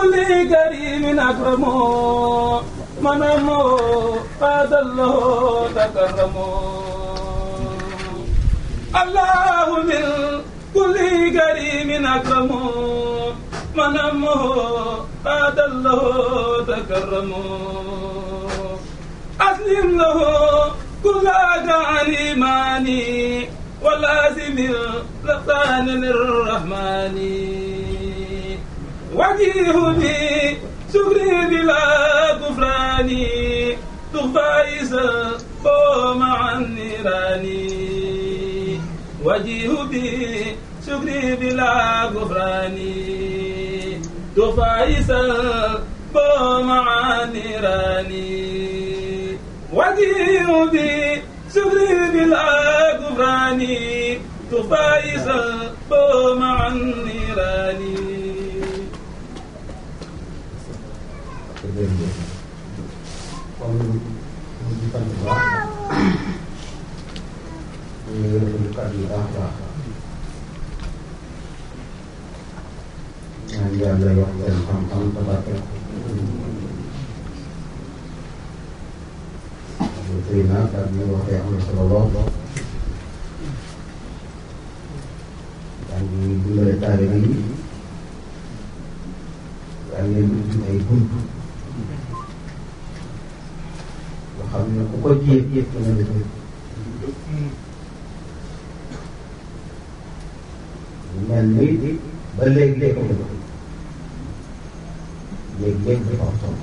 كل كريم أكرم من أمه قاد الله تكرم الله من كل كريم أكرم من أمه قاد الله تكرم أسلم له كل عن إيماني ولازم لسان الرحمن وجيه بي شكري بلا كفران تخفى مع النيران وجيه بي شكري بلا كفران تخفى مع النيران وجيه بي شكري بلا كفران تفايز مع النيران kon ñu ngi sant bu baax ñu ngi rafetlu kàddu yi baax a baax ñaan yàlla yokk seen xam-xam te barke sëy naa kàddu yi waxee am na solo lool yaa ngi dundale taalibe yi yaa ngi leen ubbi ay bunt yoo xam ne ku ko jéem yëpp dana def mel ni ba léegi léegi ko def léegi léegi dafa am solo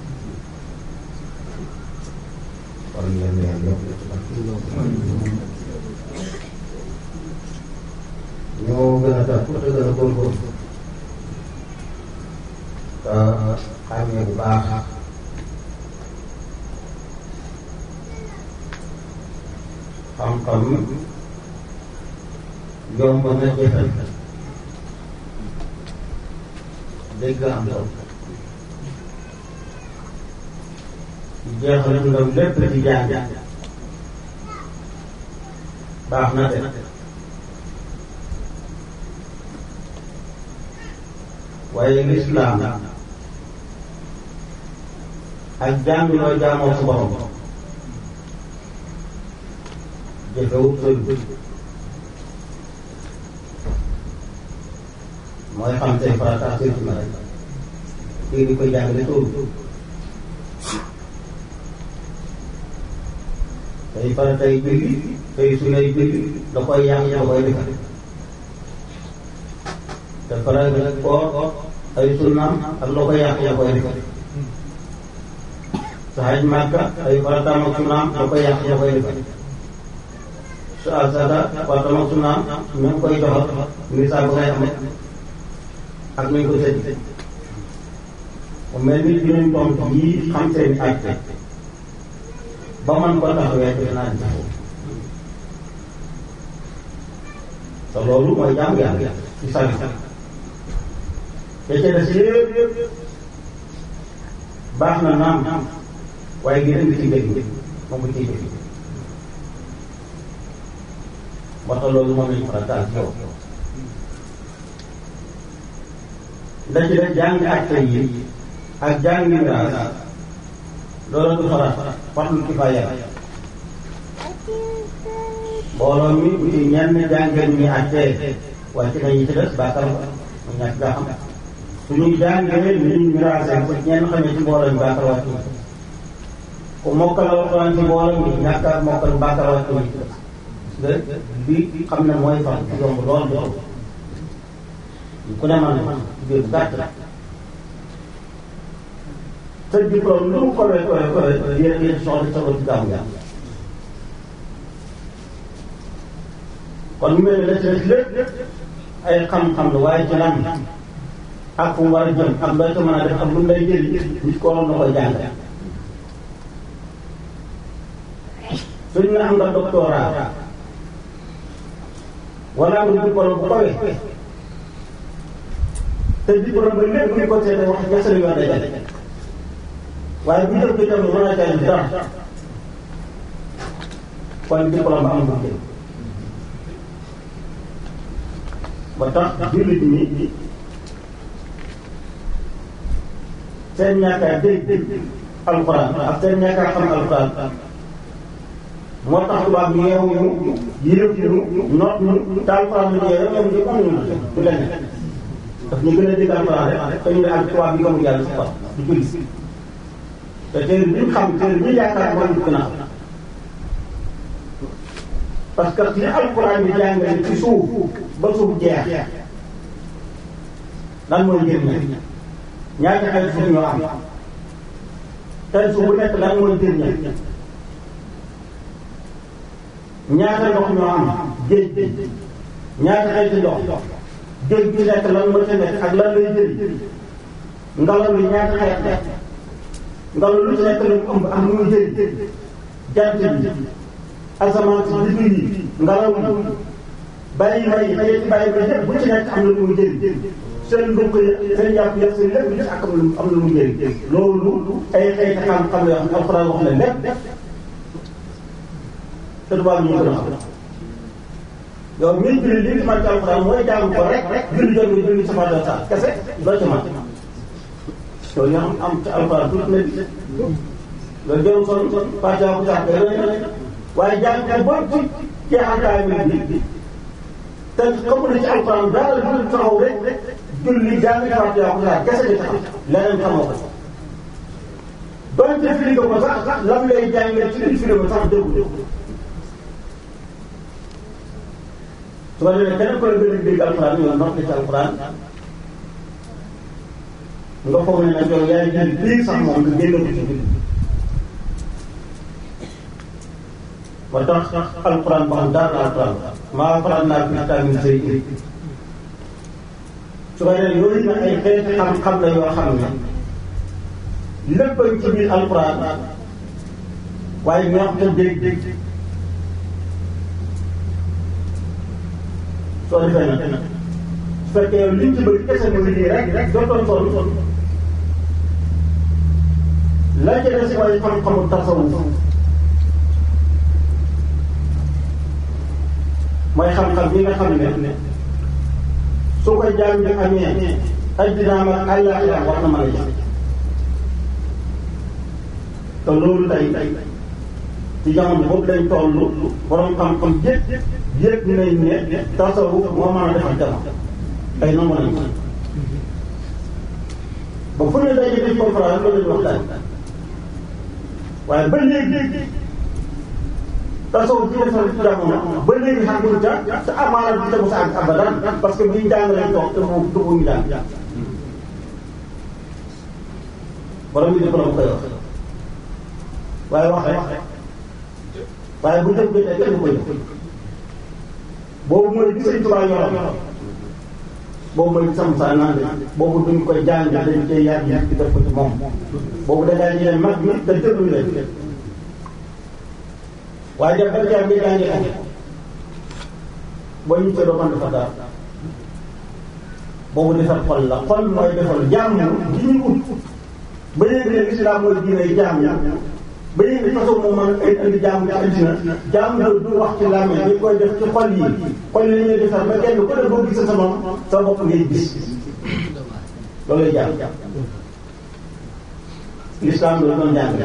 kon yéen a yokk ci ñoo gën a tax te gën a góorgóorlu te xàmmee bu baax xam-xam yomb na jëfal dégg am solo jeexal dundam lépp ci jàng baax na de waaye lislaam ak jàng loo jaamoo sa borom jëfewut sori mooy xam say farata ak say sunna rek kii di ko jàngale sóoru say farata yi julli say sunna yi julli da koy yàq da koy defar te farata koor ay sunnaam ak loo koy yàq da koy defar sa haj màkka ay farataam ak sunnaam da koy yàq da koy defar sa asada farataam ak sunnaam ñu ngi koy joxal misaal ba ngay am ak nañ ko sëñ mu mel ni juróomi tomb yii xam seen àtte ba man ko taxawee defe naa di taxaw te loolu mooy jàmm yàlla ci sali te ca des yëpp baax na naam waaye gën a ngi ci dégg moom bu ciy dégg moo tax loolu moom lañu farataal ci yow la ci def jàng acte yi ak jàng miraas loolu du farat fardu kifaaya mbooloo mi bu ci ñenn jàngeen ñi acte wàcc na ñi ci des bàkkar mu ñàkk gaa xam suñuy jàngee ni ñu miraase ko ñenn xamee ci mbooloo mi bàkkar wàcc ku mokkal alxuraan ci mbooloo mi ñàkk ak mokkal bàkkar wàcc ñi ci des bi xam ne mooy fan yomb lool lool ku ne man man biir bu gàtt la te diplôme lu mu kowe kowe kowe yéen yéen soxla sa ci gàmmu gàmm kon mu mel ne la ci des lépp ay xam-xam la waaye ci lan ak fu mu war a jëm ak loo ca mën a def ak lu mu lay jëli nit ko waroon na koy jàng suñ ne am nga doctorat wala am nga diplôme bu kowe te diplôme ba lépp ñu ko seetee wax ñasal yoon day def waaye bu jëm ci tam mën a jëriñ dara kon diplôme ba amul njëriñ ba tax jullit ñi seen ñàkk a dégg alxuraan ak seen ñàkk a xam alxuraan moo tax tubaab bi yeewu ñu yërëb ñu noot ñu te alxuraan bi ñëwee ñoom ñu amuñu na du leneen daf ñu gën a dégg alxuraan rek te ñu ne ak tubaab bi gëmul yàlla si quoi du julli te téere bi ñu xam téere bi ñu yaakaar mooy ñu gën a xam parce que li alxuraan bi jàngale ci suuf ba suuf jeex lan mooy njëriñ ñaata xel suuf ñoo am tey suuf bu nekk lan mooy njëriñ ñaata ndox ñoo am géej ñaata xel ci ndox géej bi nekk lan moo ci nekk ak lan lay jëriñ ngelaw li ñaata xeet nekk ngelaw lu ci nekk lu mu ëmb am lu muy jëriñ jant bi asamaan si biddiw yi ngelaw li bàyyi may xëy bàyyi may yëpp bu ci nekk am na lu muy jëriñ seen ndugg yi seen yàpp yëpp seen lépp lépp ak am lu am lu mu jëriñ loolu ay xeeti xam-xam yoo xam alxuraan wax na lépp te tubaab ñu gën a xam yow mii julli li ci man ci alxuraan mooy jàng ko rek julli jot nga julli sama doon sax kese doo ci man loolu ñu am am ci alxuraan tuuti na loolu jëru son son fatiha bu sax day waaye jàng ko ba ci jeexantaay bi bi te xamu na ci alxuraan daal julli taxaw rek julli jàng fatiha bu sax kese di taxaw leneen xamoo ko doonte firi nga ko sax lam lay jàngee ci biir firi ko sax déggu su ko defee keneen ku la gën a dégg alxuraan yow noppi ci alxuraan nga foog ne nag yow yaay jël biir sax moom nga génn ko ci biir ba tax alxuraan ba xam dara alxuraan maa faral naa fi tamit say su ko defee yooyu nag ay xeeti xam-xam la yoo xam ne lépp ci biir alxuraan waaye ñoo xam te dégg soo defee nag su fekkee yow liñ ci bëgg kese mooy lii rek rek dootoon sonn la ca des mooy xam-xamu tasawuf mooy xam-xam bi nga xam ne su ko jaam bi amee addinaam ak àllaaxira war na mën a jëm te loolu tey ci jamono boobu lañ toll borom xam-xam yëpp yëpp nañ ne tasawuf moo mën a defar jamono tey nangu nañ ba fu ne daje di conférence loolu lañ waxtaan waaye ba léegi tasawuf bi defar jamono ba léegi xamul ca te amaana du tegu sa ak abadan parce que buñ jàng lañ toog te mu dugg ñu daan borom yi di borom koy wax waaye wax rek waaye bu def jotee kenn du ko jëf boobu mooy bi Sëñ Tuubaa yoroon boobu mooy bi sam sa naan boobu duñ koy jàng dañ koy yar yi di def ko ci moom boobu da ngaa ñëw mag mi te déglu leen waaye def ba jàng bi jàngi am boo ñu see doo mën dafa dara boobu defar xol la xol mooy defar jàmm gi ñu ut ba léegi ne lislaam mooy diine jàmm ba léegi façon moom man ay indi jàmm ci àddina jàmm loolu du wax ci làmmiñ dañ koy def ci xol yi xol yi ñuy defar ba kenn ku ne boo gisee sa moom sa bopp ngay gis loolu jàmm lislaam loolu doon jàng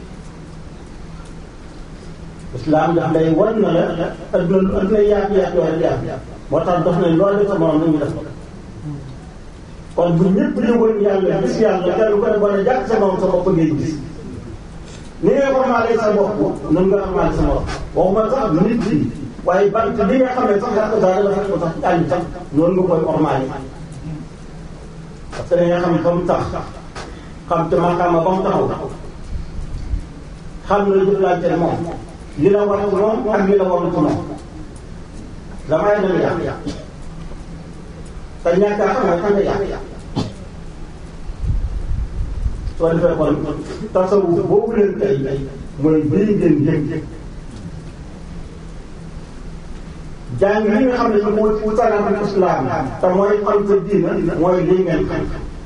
lislaam daf lay wan na la adduna lu adduna yaatu yaatu yaatu yaatu moo tax dox nañ loolu def sa morom nañu def ko kon bu ñëpp di wër yàlla gis yàlla kenn ku ne boo ne jàkk sa morom sa bopp ngay gis ni ngay xormaale sa bopp noonu nga xormaale sa morom waxuma sax nit bi waaye bant bi nga xam ne sax yàq daal la fekk ko sax àll sax noonu nga koy xormaale parce que da nga xam fa mu tax xam te maqaama ba mu taxaw xam na jëflante moom li la war ci moom ak li la warul ci moom damay dana yàq te ñàkk a xam mooy xam nga yàq soo defee kon tasawuf boobu leen tey mooy bii ngeen yëg jàng li nga xam ne ñu mooy usalatul islam te mooy xam sa diina mooy lii ngeen xam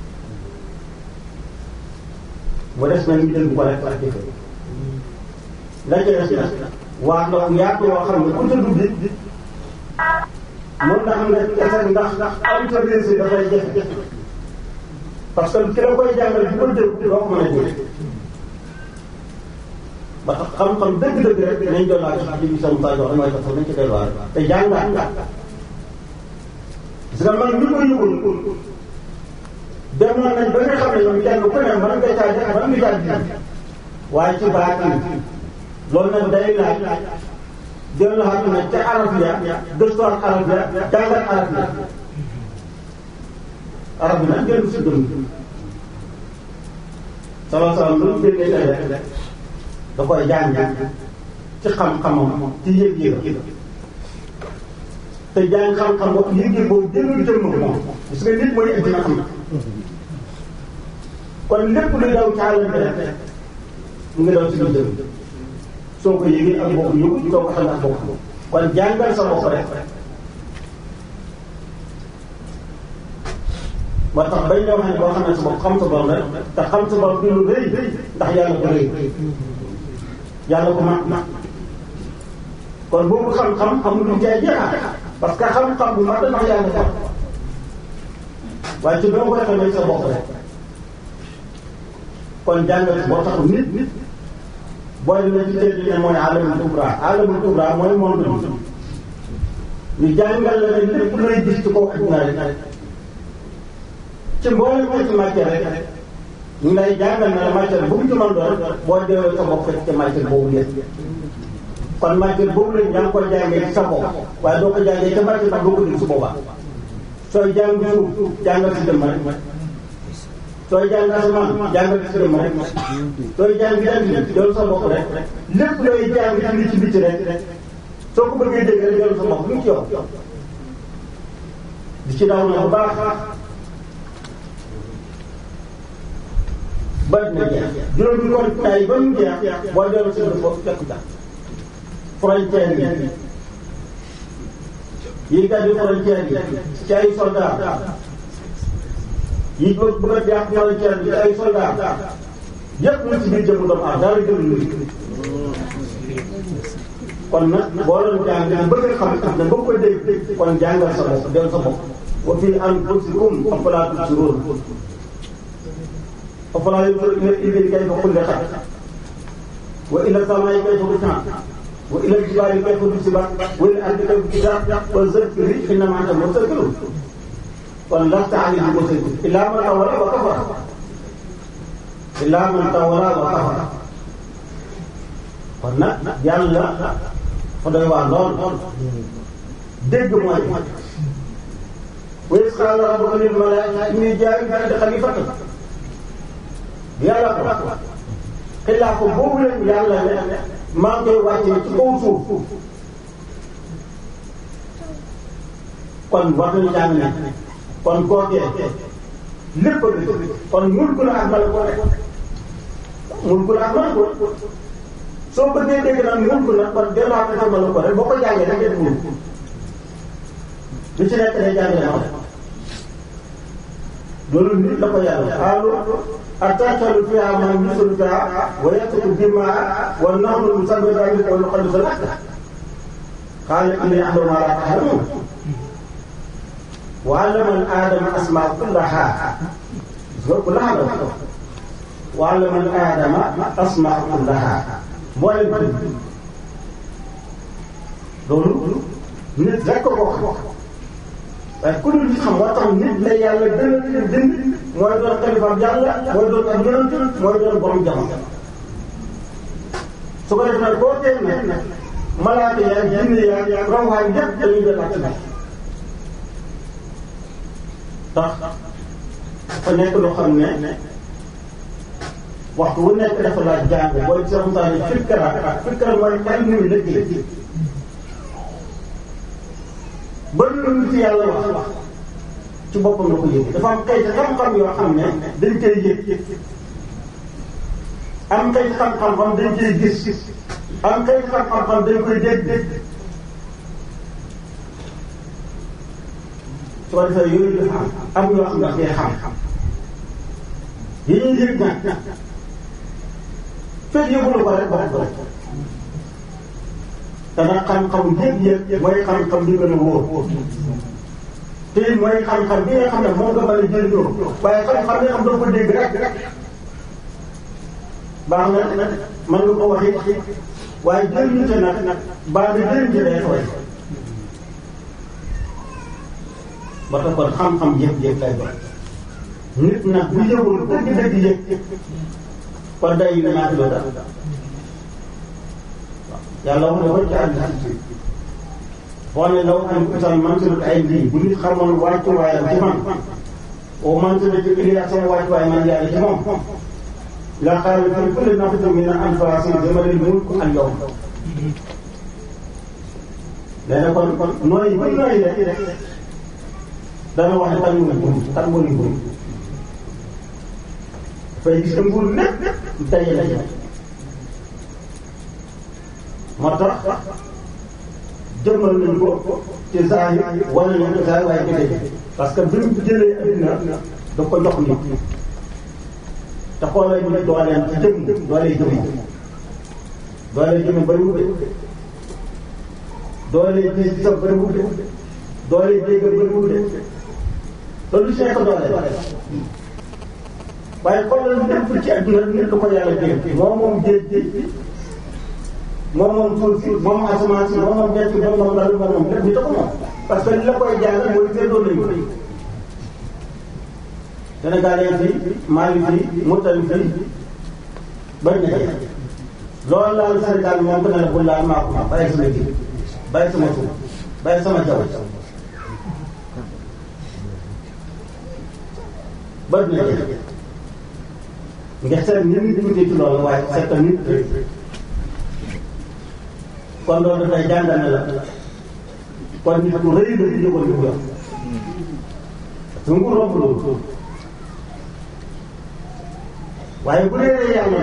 mu des na ñu dégg ko rek ak jëfe la ca des nag waa ndox yaatu yoo xam ne ku ca dugg mën na xam ne kese ndax am sa réussite dafay jafe parce que ki la koy jàngal bu ko dégg doo ko mën a dégg ba tax xam-xam dëgg-dëgg rek nañ doon laaj ci bi sama saa jox mooy tax nañ ci delluwaat te jàngaat parce que man ñu ko yëgul demoon nañ ba nga xam ne ñoom kenn ku ne mën nga caa jàng mën nga caa ji waaye ci baatin loolu nag day laaj delluwaat nag ca arab ya gëstuwaat arab ya jàngat arab ya arab bi nag génn si dund sama sama lu mu déggee tey rek da koy jàng ci xam-xamam ci yëg-yëg te jàng xam-xam boobu yëg-yëg boobu jëlul jëmm moom parce que nit mooy dina xam kon lépp lu daw caalante rek mu ngi daw si lu jëm soo ko yëgee ak bokk yëgu soo ko xam ak bokk kon jàngal sa bopp rek ba tax bañ la wax ne boo xam ne sa bopp xam sa bopp rek te xam sa bopp du lu rëy ndax yàlla ko rëy yàlla ko mag mag kon boobu xam-xam amul lu jaay jeexaat parce que xam-xam bu mag ndax yàlla ko waaye ci doo koy xamee sa bopp rek kon jàngal boo taxul nit nit booy dina ci teel ne mooy alamul kubra alamul kubra mooy monde bi ñu jàngal la ne lépp looy gis ci kaw adduna rek ci mboolem ko ci matière rek ñu lay jàngal na la matière bu mu ci mën doon boo deewee sa bopp fekk ci matière boobu yëpp kon matière boobu lañ yaa ngi koy jàngee ci sa bopp waaye doo ko jàngee ca matière ba doo ko dégg su boobaa sooy jàng suuf jàngal si dëmm rek sooy jàng asamaan jàngal si dëmm rek sooy jàng jàng jël sa bopp rek lépp looy jàng ci li ci biti rek soo ko bëggee dégg rek jël sa bopp lu mu ci yow di ci daw na bu baax ba dina jeex juróomi kon tay ba mu jeex boo dellu si foofu fekk ca frontière yi yi gàddu frontière yi ci ay soldat yi bëgg bëgg a jàpp frontière bi ci ay soldat yëpp mu ci biir jëmu doomu aadama dara gënu lu kon nag boo doon jàng ne bëgg a xam xam ne bëgg ko dégg kon jàngal sa bopp del sa bopp wa fii anfusikum afalaa tubsiruun afalaa yanzuruuna ilal ibili kayfa xuliqat wa ilal samaa'i kayfa rufi'at wa ilal jibaali kayfa nusibat wa ilal ardi kayfa suyirat wa zakkir innamaa anta muzakkir kon lasta alayhim bi musaytir illaa man tawallaa wa kafara illaa man tawallaa wa kafara kon nag yàlla fa doy waar lool dégg mooy wa iz qaala rabbuka lil malaa'ikati innii jaa'ilun fil ardi xaliifatan yàlla ko xilaa ko boobu leen yàlla ne maa ngi koy wàccee ci kaw suuf kon war nañu jàng ne kon kookee lépp kon mulku la ak malako rek mulku la ak malako soo bëggee dégg nag mulku nag kon delluwaat ko malako rek boo ko jàngee da ngeen mulku lu ci nekk day jàng na loolu nit la ko yàlla xaalu atatalu fiha man yusul fiha wa yasfiku dimaa wa nahnu nusabbihu bihamdika wa nuqaddisu lak qaala inni a'lamu ma la ta'lamun wa 'allama al-aadama asmaa kullaha kullaha la wa 'allama al-aadama asmaa kullaha mboolem loolu nit rek ko wax waaye ku dul xam moo tax nit la yàlla gën a bind mooy doon xalifaam yàlla mooy doon ak yonent mooy doon borom jamono su ko defee nag boo tee nag malaaka yaa jinne yaa rawxaan yëpp dañuy jël ak nag tax fa nekk loo xam ne waxtu wu nekk dafa laaj jàng booy ci ramtaane fikkara fikkara mooy xel ni muy liggéey ba lu ci yàlla wax ci boppam la ko yëg dafa am xëy xam-xam yoo xam ne dañ koy yëg am xëy xam-xam dañ koy gis am xëy xam-xam dañ koy dégg su ko defee yooyu dafa am am yoo xam ne daf koy xam yi ñuy yëg nag fekk yëgulu ko rek ba ko rek te nag xam-xam yëg-yëg mooy xam-xam bi gën a wóor te mooy xam-xam bi nga xam ne moom nga mën a jëriñoo waaye xam-xam bi nga xam doo ko dégg rek baax na mën nga ko wax it waaye jëriñu te nag baax na jëriñ ci day xooy ba tax kon xam-xam yëpp-yëpp lay doon nit nag bu yëgul dëgg dëgg yëg kon day ñaati loo dara yàlla wax na ko ci àddina si boo ne law an utal mansurat ay lii bu nit xamoon wàccuwaayam ci man au mansurat lii ak sama wàccuwaay man yàlla ci moom la xaaral fi kulli nafsin min anfusikum limanil mulku al yawm nee na kon kon nooy bu nooy rek dana wax ne kan mooy nguur kan mooy nguur dafay gis ne nguur lépp daje la moo tax jëmmal nañ ko ci zahir wala nañ ko zahir waaye jëlee parce que bi mu jëlee addina da ko jox nit te xoolee ñu dooleem ci jëmm doolee jëmm doolee jëmm bari wute doolee gis sa bari wute doolee dégg bari wute loolu si nekk doole waaye xoolal lépp ci adduna nit lu ko yàlla dégg moom moom géej géej moom moom suuf si moom moom asamaan si moom moom ñett moom moom daal moom moom lépp ñu ko moom parce que li la koy jàng mooy séddoo nañu ko Sénégalais fii Mali fii Mauritanie fii bañ na jeex loolu laal Sénégal moom dana la bu laal maa ko bàyyi sama ji bàyyi sama suuf bàyyi sama jaww bañ na jeex nga seet nit ñi tuuti ci loolu waaye seet nit kon loolu dafay jàngale la kon nit ku rëy la ci jógoon di ko yor su ngu romb loolu waaye bu dee yàlla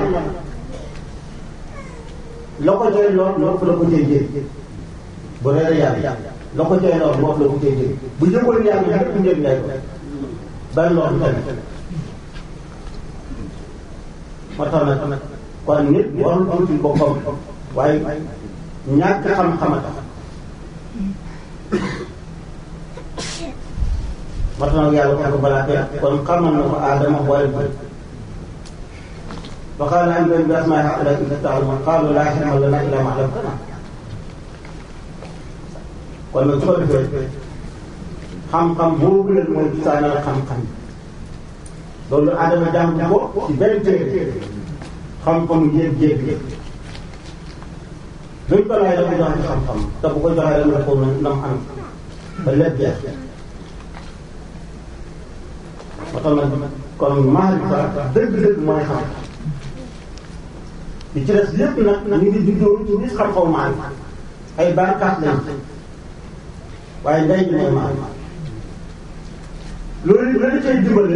la ko cay lool nopp la ko cay jël bu dee yàlla la ko cay lool nopp la ko cay jël bu jëgoon yàlla lépp njëriñ lay ko ban loolu tamit moo tax nag kon nit warul tuuti boppam waaye ñàkk xam-xam a tax moo tax nag yàlla wax ko balaa kenn kon xamal na ko aadama boole bi fa qaala anbi'uunii bi asmaa'i haa'ulaa'i in ta'lamuun qaaluu laa ilma lanaa illaa maa 'allamtanaa kon nag su ko defee xam-xam boobu leen mooy saanal xam-xam loolu aadama jàng ko ci benn téere xam-xam yéeg yéeg yéeg luñ ko laaj dafa jox ci xam-xam te bu ko joxee rek nga ko nam am ba lépp jeex ba tax nag kon maarifa dëgg-dëgg mooy xam li ci des lépp nag ñu ngi juddoo ci bis xam-xaw maarifa ay barkaat lañ waaye ndey bi mooy maarifa loolu loolu cay dimbale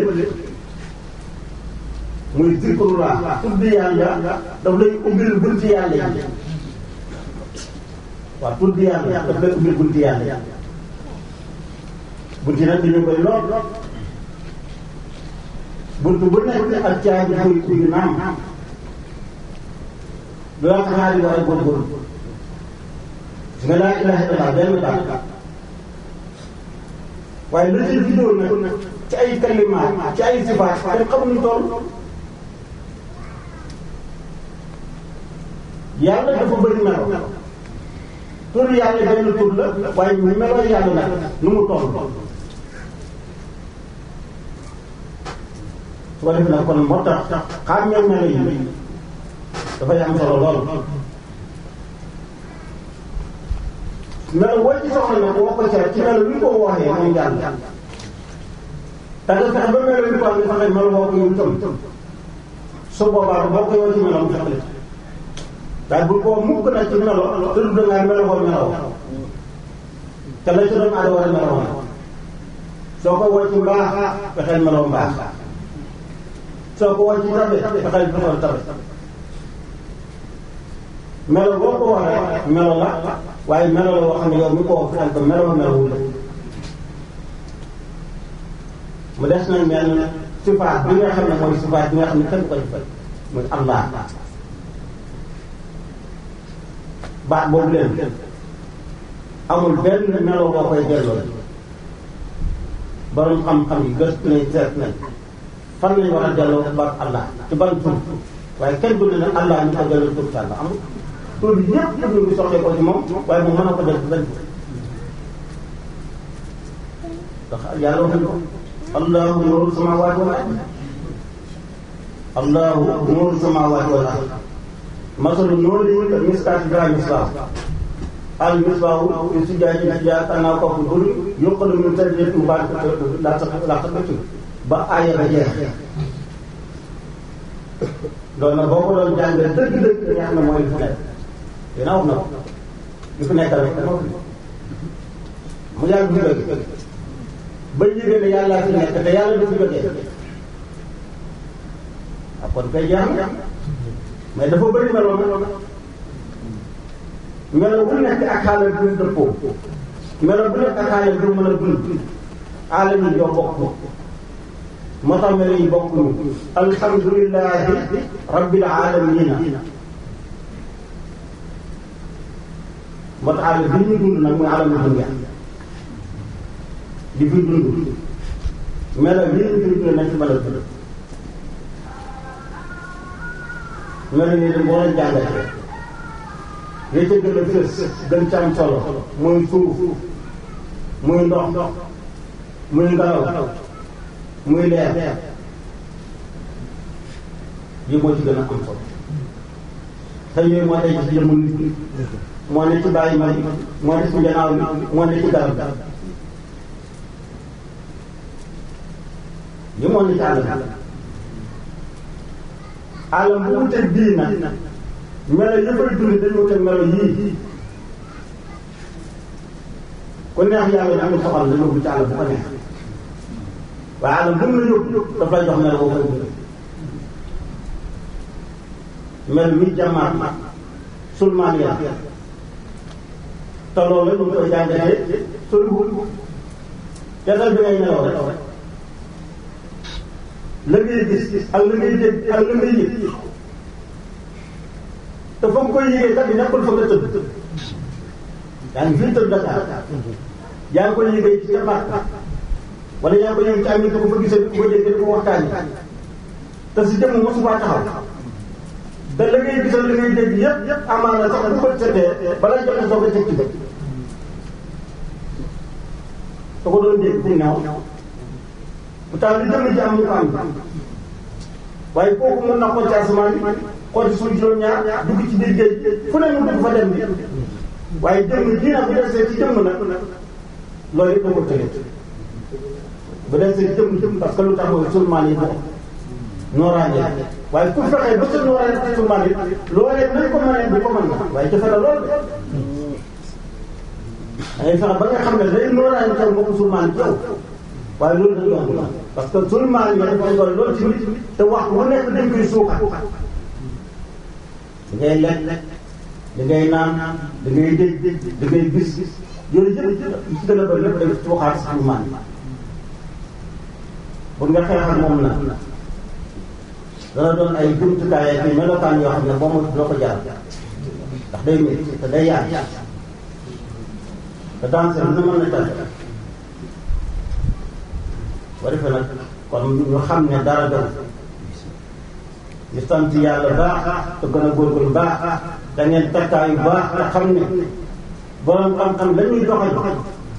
muy zikrullah tudd yàlla daf lay ubbil bunti yàlla yi waaw tudd yàlla daf lay ubbil bunti yàlla bunti nag dañu koy lool buntu bu nekk ak caabi koy ubbi naam lu wax xaari war a góorgóorlu su nga laa ilaha illallah benn baat waaye la ci juddoo nag ci ay kalimaat ci ay sifaat kenn xamuñu toll yàlla dafa bëri melo tur yàlla benn tur la waaye melo yàlla nag nu mu toll su ko def nag kon moo tax xàmmee melo yi dafay am solo lool melo woo ci soxla nag woo ko ci rek ci melo wi ko wooxee moom yàlla te nga fexe ba melo wi ko am nga fexe melo woo ko yow itam su boobaa boo ko yow ci melo mu fexe waaye bu ko mukk nag ci melo te du dangaa melo ko melo te la ci doon aada war a melo soo ko woo ci mbaax fexeel melo mbaax soo ko woo ci tabe fexeel fexeel tabe melo boo ko waxee melo la waaye melo la boo xam ne yow mi ko fexeel ba melo melo wu la mu des nag mel sifaat bi nga xam ne mooy sifaat bi nga xam ne kenn ko defal muy Allah baat boobu leen amul benn melo boo koy delloo borom xam-xam yi gëstu nañ seet nañ fan lañ war a delloo ba Allah ci ban tur waaye kenn du ne Allah ñu ko delloo tur sàlla amul tur bi yëpp tur bi soxee ko ci moom waaye moom mën na ko def ci benn tur ndax yàlla wax ko allahu nuuru samaawaati wal ard allahu nuuru samaawaati wal ard masalu nuuri ka miskaati fiihaa misbaah al misbaahu fi zujaajatin zujaajatin ka'annahaa kawkabun durriyyin yuuqadu min shajaratin mubaarakatin laa shay'a ba aaya ba jeex loolu nag boo ko doon jàngee dëgg-dëgg da nga xam ne mooy li fi nekk dina wax na ko li fi nekk rek dama fi mu yàgg du jóge ba yëgee ne yàlla fi nekk te yàlla du fi jógee ah kon kay jeex na mais dafa bëri meloo meloo meloo bu nekk ak xaaral bi mu dëppoo meloo bu nekk ak xaaral bi mu mën a dund alam yi ñoo bokk moo tax melo yi bokkuñu alhamdulilahi rabbil alamina moo tax alam bi ñu dund nag muy alamu dunya di fi dund melo yi ñu fi dund nañ ci mën a dund melo yi dañ boo leen jàngatee li ca gën a fës gën ca am solo muy suuf muy ndox muy ngelaw muy leer yi moo ci gën a am solo te yooyu moo tey ci jëmm nit moo ne ci bàyyi ma moo ne ci njanaaw bi moo ne ci garab yi moo ne ci àll bi àllam bu wuteeg bii nag melo yëppay dund dañu wuteeg melo yii ku neex yàlla da amul soxal la yóbbu ci àll bu ko neex waaye àllam bu mu la yóbbu daf lay jox melo boo koy dund mel mi jamaat sulmaan ya te loolu la ñu koy jàngatee soriwul jàngal bi ngay nelaw rek la ngay gis ak la ngay dégg ak la ngay yëg te fa nga koy yëgee kat bi nekkul fa nga tëdd yaa ngi fii tëdd Dakar yaa ngi koy yëgee ci sa Makka wala yaa ngi koy yëgee ci am ko fa gisee ko déggee ko waxtaan te si jëmm mosu faa taxaw te la ngay gisal la ngay dégg yëpp yëpp amaana sax bu ko seetee balaa jot a soog a teg ci bët te ko doon dégg ku naaw bu tax li jëm ji am ñu ko am waaye kooku mën na xool ci asamaan bi xool ci suuf juróom-ñaar dugg ci biir géej fu ne mu dugg fa dem bi waaye jëmm ji nag bu desee ci jëmm nag loolu yëpp da ko tële bu desee ci jëmm jëmm parce que lu tax mooy sulmaan yi bokk nooraange waaye ku fexee ba sa nooraange ci sulmaan yi loolee nañ ko mënee bu ko mën waaye jafe na lool de dangay fexe ba nga xam ne day nooraange taw mbokk sulmaan yi yow waaye loolu dañ yomb la parce que sulmaan yi dafa am doole loolu ci nit te wax bu nekk dañ koy suuxat da ngay lekk da ngay naan da ngay dégg da ngay gis yooyu yëpp ci gën a bëri lépp day suuxaat sulmaan yi pour nga xeex ak moom nag dana doon ay jumtukaay ak melokaan yoo xam ne boo ma dina ko jaar ndax day métti te day yaay te danse dina mën na tànn boo defee nag kon ñu xam ne dara dara ñu sant yàlla baax te gën a góorgóorlu baax te ngeen takkaayu baax te xam ne borom xam-xam la ñuy doxal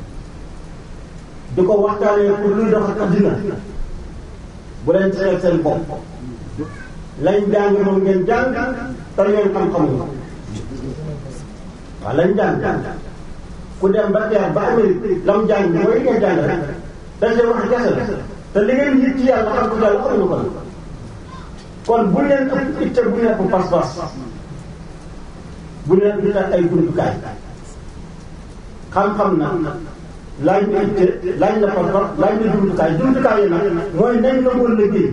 di ko waxtaanee pour luy doxal addina bu leen seet seen bopp lañ jàng moom ngeen jàng te ngeen xam-xam nga waaw lañ jàng ku dem ba teer ba Amérique lam jàng mooy ngeen jàng rek dañ leen wax kese la te li ngeen yit ci yàlla xam ko yàlla xamuñu ko kon bu leen ëpp itte bu nekk pas-pas bu leen itte ay jumtukaay xam-xam na laaj na itte laaj na pas-pas laaj na jumtukaay jumtukaay yi nag mooy nañ la mën liggéey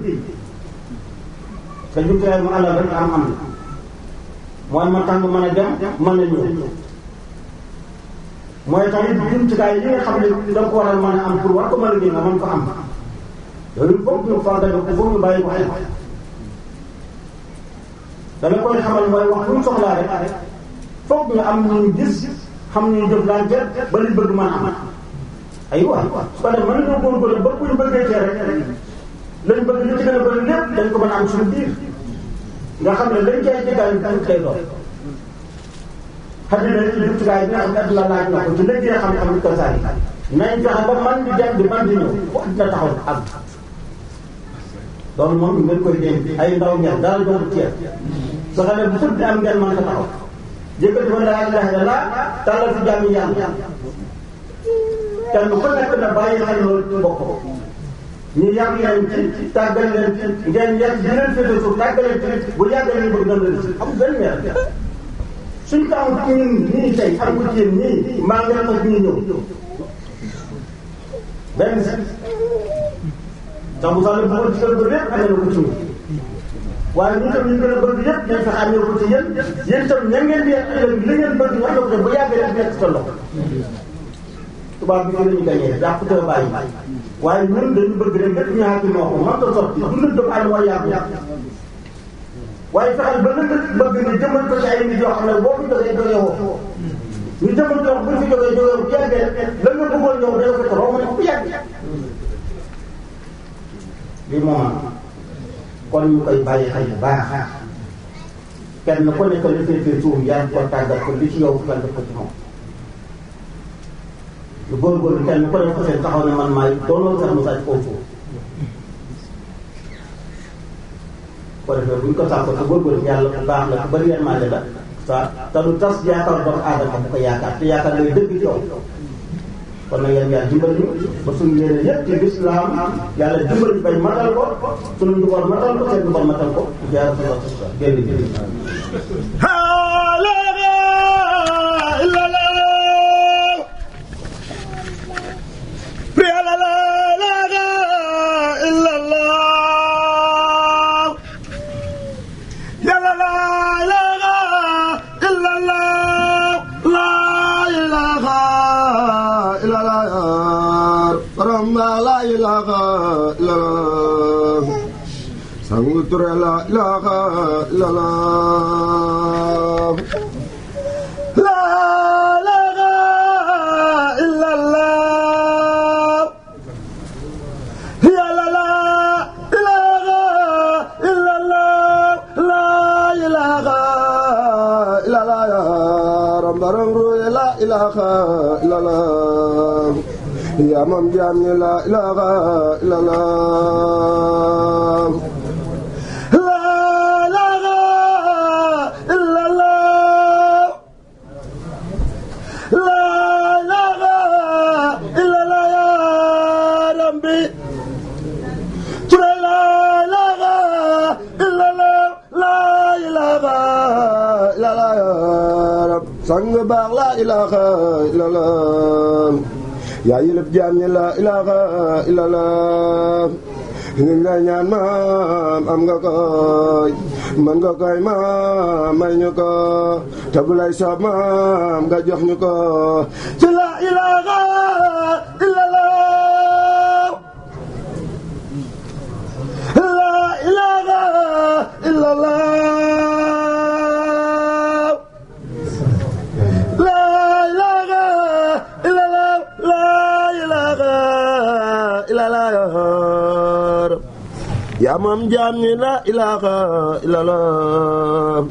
te jumtukaay mu àllal rek am am mooy ma tàng mën a dem mën a ñëw mooy tamit jumtukaay yi nga xam ne da nga ko war a mën a am pour war ko mën a liggéey nga mën ko am yooyu foog ñu fàggal ko foog ñu bàyyi ko xel dama koy xamal mooy wax bu ñu soxlaa rek foog ñu am ñu gis xam ñu jëflante ba li bëgg mën a am aywa su ko defee mën nañoo góorgóorlu ba bu ñu bëggee cee rek lañ bëgg li ci gën a bëri lépp dañ ko mën a am suñu biir nga xam ne lañ cay jëgaay dañ koy doon xam ne ci jumtukaay bi nga xam ne adduna laaj na ko ci liggéey xam-xam ni ko saa yi nañ fexe ba man di dem di man di ñëw fu adduna taxaw am loolu moom ngeen koy dénk ay ndaw ngeen daal doon ceeb su ko defee bu fut am ngeen mën ko taxaw yëkkati fa laa ilaha illallah tàllal fi jàmm yàlla kenn ku nekk na bàyyi xel loolu ci bopp ñu yàq leen ci tàggal leen ci ngeen yàq di leen féete suuf tàggal leen ci bu yàggee leen bëgg dana leen si am benn weer suñ ko am ci ñun ñii tey am ko ci yéen ñii maa ngi rafet ñu ñëw benn si sax bu sax la bëggoon ci kër ba lépp amee na ko ci ñun waaye ñu tam ñu gën a bëgg yëpp dañ fexe amee ko ci yéen yéen tam ña ngeen di ëllëg li ngeen bëgg wax na ko bu yàggee rek nekk sa loxo tubaab bi fi la ñu gañee jàpp te bàyyi waaye ñun dañu bëgg rek lépp ñu xaati moo ko man ko sotti dundal doomu aadama mooy yàgg waaye fexeel ba nga bëgg nga jëmal ko ci ay nit yoo xam ne boo fi jógee jógee woo ñu jëmal ko bu fi jógee jógee bu yàggee la nga bëggoon ñëw dana ko toroo ma bu yàgg lii moom kon ñu koy bàyyi xel bu baax kenn ku nekk li féetee suuf yaa ngi ko tàggat ko li ci yow nga def ko ci moom lu góorgóorlu kenn ku nekk seen taxaw ne man maay doonoo sax mu sàcc foofu ko defee bu ñu ko sàkko te góorgóorlu yàlla bu baax la ku bëri yërmande la sa te du tas yaakaar doomu aadama bu ko yaakaar te yaakaar lay dëgg ci yow kon nag yéen yàlla dimbali ñu ba suñu yéene yëpp ci lislaam yàlla dimbali bañ matal ko suñu nduboon matal ko seen nduboon matal ko jaara sa bopp génn jëriñ Sangu ture la ilaha illallah La ilaha illallah Ya la la ilaha illallah La ilaha illallah ya Rambaram ru la ilaha illallah Ya mam jam ni la ilaha illallah sang baax la ilaha illallah yaa yilif jaam ñi la ilaha illallah ñu ngi lay ñaan maam am nga koy mën nga koy maam may ñu ko te bu lay soob maam nga jox ñu ko ci la ilaha illallah la ilaha illallah yaa moom jaam ñi la ilaha illallah